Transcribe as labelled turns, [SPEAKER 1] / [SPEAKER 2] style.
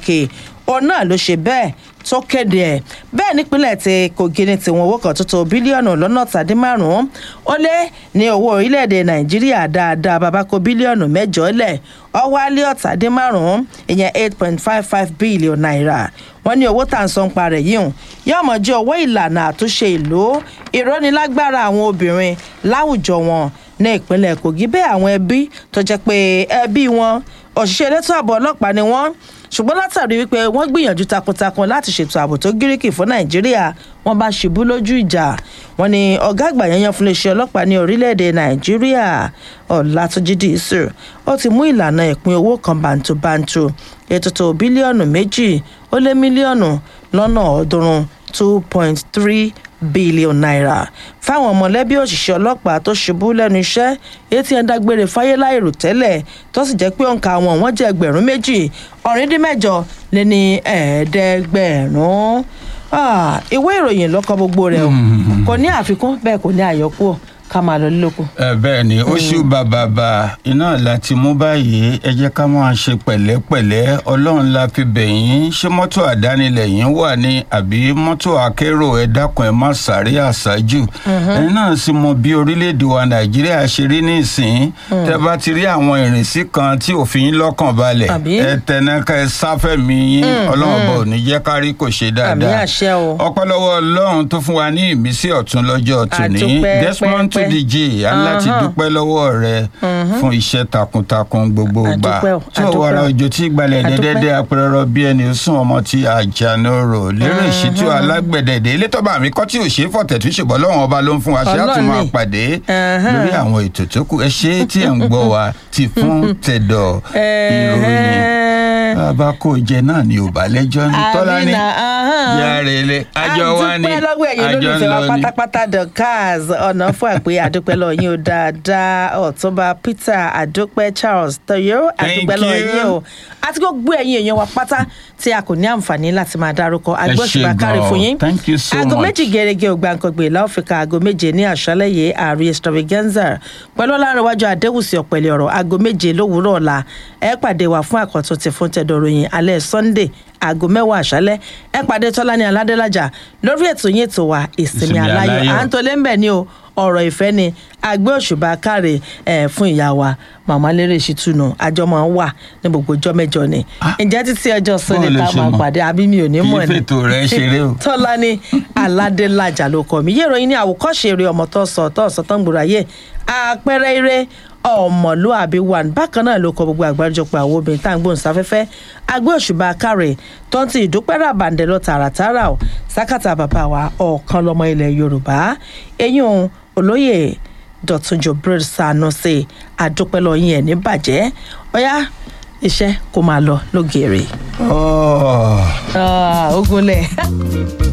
[SPEAKER 1] pàtàkì òun náà ló ṣe bẹ́ẹ̀ tó kéde ẹ̀ bẹ́ẹ̀ nípínlẹ̀ tí kogi ní tiwọn owó kan tó tó bílíọ̀nù lọ́nà tàdí márùn-ún ó lé ní owó orílẹ̀-èdè nàìjíríà dáadáa bàbá kó bílíọ̀nù mẹ́jọ lẹ̀ ọwálé ọ̀tàdí márùn-ún ìyẹn eight point five five billion naira wọ́n ní owó tá à ń san pa rẹ̀ yìí hùn yóò mọ̀ jẹ́ owó ìlànà àtúnṣe ìlú ìrónilágbára àwọn obìnrin láwùjọ wọn ní ìpínlẹ̀ kogi bẹ́ẹ̀ àwọn ẹbí tó jẹ́ pé ẹbí wọn òṣìṣẹ́ elétò ààbò ọlọ́pàá ni wọ́n ṣùgbọ́n látàrí wípé wọ́n gbìyànjú takuntakun láti ṣètò ààbò tó gíríkì fún nàìjíríà wọ́n bá ṣubú lójú ìjà wọ́n ní ọ̀gá àgbà yanyan fún iléeṣẹ́ ọlọ́pàá ní orílẹ̀-èdè nàìjíríà ọ̀làtúnjì dìísù ó ti mú ìlànà ìpín owó kan bàǹtùbàǹtù ètò tó bílíọ̀nù méjì ó lé mílíọ̀nù lọ́nà ọ̀ọ́dúnrún two point three bílíọ̀nù náírà fáwọn mọ̀lẹ́bí òṣìṣẹ́ ọlọ́pàá tó ṣubú lẹ́nu iṣẹ́ èyí tí wọ́n dágbére fáyé láìrò tẹ́lẹ̀ tó sì jẹ́ pé òǹkà wọn wọ́n jẹ́ ẹgbẹ̀rún méjì ọ̀rìndínmẹ́jọ lé ní ẹ̀ẹ́dẹ́gbẹ̀rún ìwé ìròyìn lọ́kọ̀ gbogbo rẹ̀ o kò ní àfikún bẹ́ẹ̀ kò ní àyọkúrò ká máa lọ lílòkù.
[SPEAKER 2] ẹ bẹ́ẹ̀ ni oṣù bàbàbà iná láti mú báyìí ẹ jẹ́ ká máa ṣe pẹ̀lẹ́pẹ̀lẹ́ ọlọ́run la fi bẹ̀yìn ṣé mọ́tò àdánilẹ̀ yín wà ní àbí mọ́tò akérò ẹ dákun ẹ má sáré àṣájù ẹ̀yin náà sì mọ bí orílẹ̀-èdè wa nàìjíríà ṣe rí nísìnyí tẹ́ bá ti rí àwọn ìrìnsí kan tí òfin yín lọ́kàn balẹ̀ ẹ tẹnaka ẹ sáfẹ́mi yín ọlọ́run bọ̀ ò ní jẹ́ kárí kò ṣe dáadáa ọpẹ́lọwọ́ ọlọ́run tó fún wa ní ìmísí ọ̀tún lọ́jọ́ tòní desmond tó dj aláti dúpẹ́ lọ́wọ́ rẹ fún iṣẹ́ takuntakun gbogbo gbà tí ò wàrà òjò tí gbalẹ̀ dẹ́dẹ́dẹ́ apẹ̀rẹ̀rọ bí ẹni sún ọmọ tí àjànàrò lérò ìṣítú alágbẹ̀dẹ̀dẹ̀ ilé tọ́ba mi kọ́ tí ò ṣe é fọ̀tẹ̀ tó ṣèbọ̀ lọ́wọ́n ọba ló ń fún wa ṣé á tún máa pàdé lórí àwọn ètò tó kù ẹ ṣe tí ẹ̀ ń gbọ́ wa ti fún tẹ̀dọ̀ ìròyìn bàbá kò jẹ náà ni ò bá lẹ́jọ́ ní tọ́lá ní yàrá ilé àjọ wa ni
[SPEAKER 1] àjọ ń lọ ni. pátápátá dorcas ọ̀nà fún àpè àdúpẹ́ lọ yín o dáadáa ọ̀túnba peter àdúpẹ́ charles tọyọ àdúpẹ́ lọ yín o àti gbogbo ẹ̀yin èèyàn wa pátá tí a kò ní àǹfààní láti máa dárúkọ agbóṣùpá kárí fún yín aago méjì gẹ́gẹ́ ògbàǹkangbè láòfíkà aago méje ní àṣálẹ̀ yìí ààrẹ extravaganza pẹ̀lú ọlárẹ̀wájú adéwùsì ọ̀pẹ̀lẹ̀ ọ̀rọ̀ aago méje lówùúrọ̀ ọ̀la ẹ pàdé wa fún àkọ́tún ti fún tẹ̀dọ̀rọ̀yìn alẹ́ sunday aago mẹ́wàá àṣálẹ́ ẹ pàdé tọ́lání aládélájà lórí ètò yín ètò wa ìsinmi aláyọ̀ à ń tolé ń bẹ̀ ni o ọ̀rọ̀ ìfẹ́ ni àgbẹ̀ òṣùbà káre ẹ̀ fún ìyá wa màmá lérè ṣìtúnú àjọ máa ń wà ní gbogbo ọjọ́ mẹ́jọ ni ǹjẹ́ títí ọjọ́ sunday tá a máa pàdé àbí mi ò ní mọ̀ ni tọ́lání aládélájà ló kọ́ mi yé ìròyìn ní àwòkọ́ṣe eré ọmọ tó sọ tó sọ tó ń gbòòrò ayé àpẹẹrẹ eré ọmọlúàbí one bákan náà ló kọ gbogbo àgbáríjọpọ̀ àwọn obìnrin tá à ń gbóhùn sáfẹ́fẹ́ agbé òṣùbà kárẹ̀ tó ń ti ìdúpẹ́ ràbàǹdẹ̀ lọ tààràtààrà ò sákàtà bàbá wa ọ̀kan lọmọ ilẹ̀ yorùbá eyín òun olóyè dọ̀túnjọ bril sanusi àdúpẹ́ lọ yín ẹ̀ ní bàjẹ́ ọ̀yá iṣẹ́ kó máa lọ lógèrè. ogunlẹ̀.